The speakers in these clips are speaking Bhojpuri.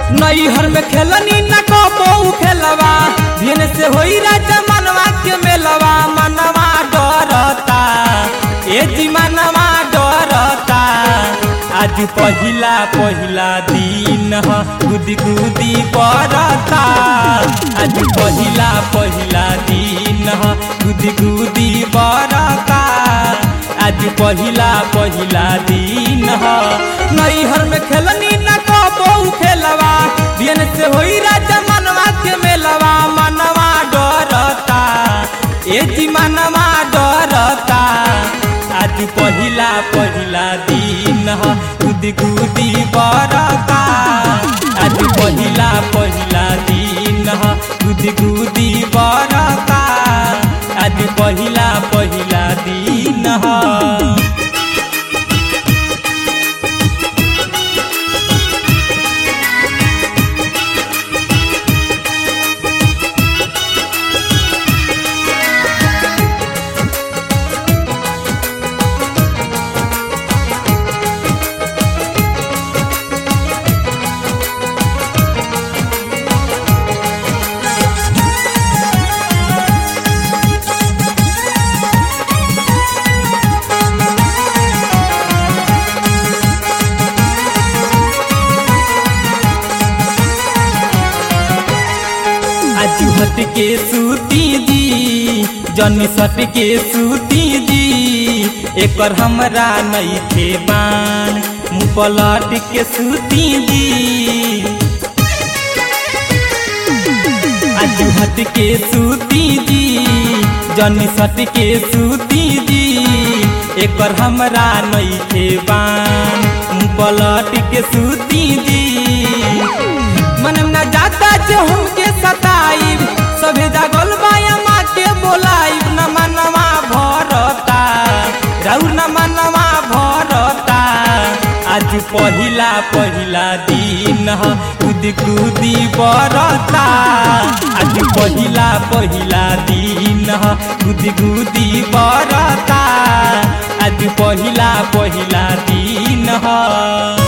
नैहर में खेलनी न कबो खेलवा दिन से होई राजा मनवा के मेलवा मनवा डरता ए जी मनवा डरता आज पहिला पहिला दिन ह गुदी गुदी पड़ता आज पहिला पहिला दिन ह गुदी गुदी पड़ता आज पहिला पहिला दिन ह नैहर में खेलनी न कबो खेलवा दिन से होई राजा मनवा के मेलवा मनवा डरता ए जी मनवा डरता आज पहिला पहिला दिन ह गुदी गुदी बरता आज पहिला पहिला दिन ह गुदी गुदी बरता आज पहिला पहिला दिन ह आज हट के सूती दी जनी सट के सूती दी एकर हमरा नहीं थे बान मुँह पलट के सूती दी आज हट के सूती दी जनी सट के सूती दी एकर हमरा नहीं थे बान मुँह पलट के सूती दी मन न जाता जे हमके सताइब सभे जागल बाया माँ के बोलाइब न मनवा भरता राउ न मनवा भरता आज पहिला पहिला दिन ह कुदी कुदी बरता आज पहिला पहिला दिन ह कुदी कुदी बरता आज पहिला पहिला दिन ह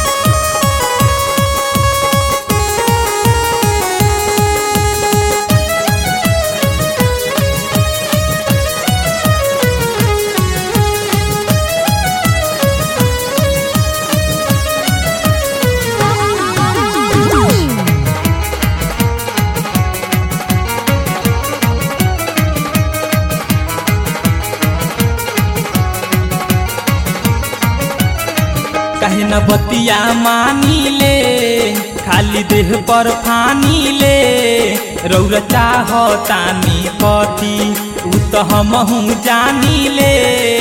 कहे न बतिया मानी ले खाली देह पर फानी ले रौर चाहतानी कथी उ तो हमहू जानी ले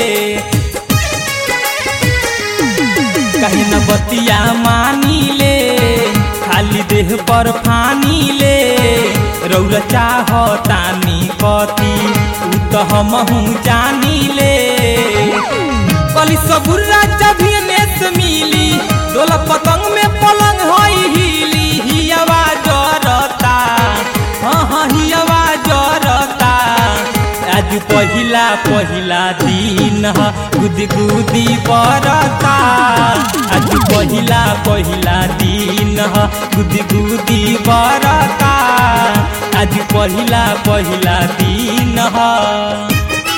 कहे न बतिया मानी ले खाली देह पर फानी ले रौर चाहतानी कथी उ तो हमहू जानी ले कली सबुर राजा भी नेस मिली डोला पतंग में पलंग होई हिली ही आवाज जरता हाँ हाँ ही आवाज जरता आज पहिला पहिला दिन ह गुदी गुदी बरता आज पहिला पहिला दिन ह गुदी गुदी बरता आज पहिला पहिला दिन ह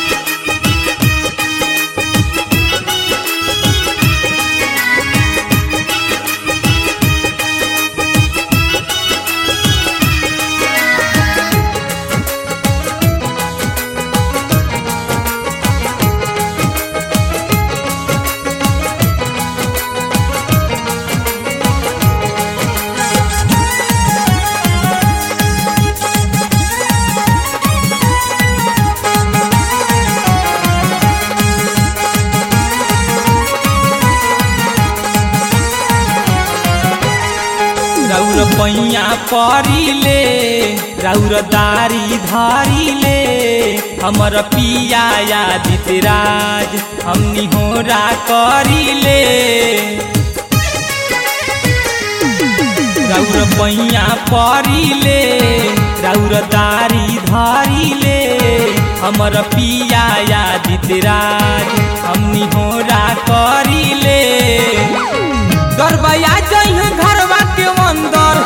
राउर पैया परिले राउर दारी धारिले हमर पिया यादित राज हमनी होरा करिले राउर पैया परिले राउर दारी धारिले हमर पिया यादित राज हमनी होरा करिले गरबया जइह घरवा के अंदर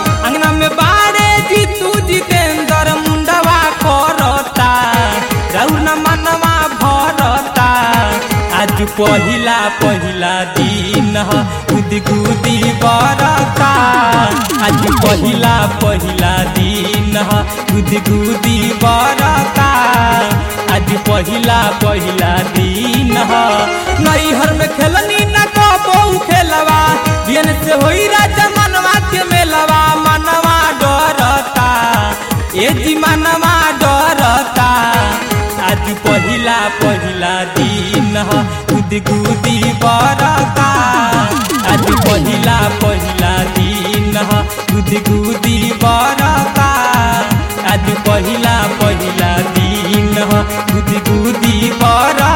ह गुदी गुदी बरता आज पहिला पहिला दिन ह गुदी गुदी बरता आज पहिला पहिला दिन ह नैहर में खेलनी न कबो खेलवा बियन से होई राजा मनवा के मेलवा मनवा डरता ए जी मनवा डरता आज पहिला पहिला दिन ह गुदी गुदी बरता आज पहिला पहिला दिन ह गुदी गुदी बरता आज पहिला पहिला दिन ह गुदी गुदी बरता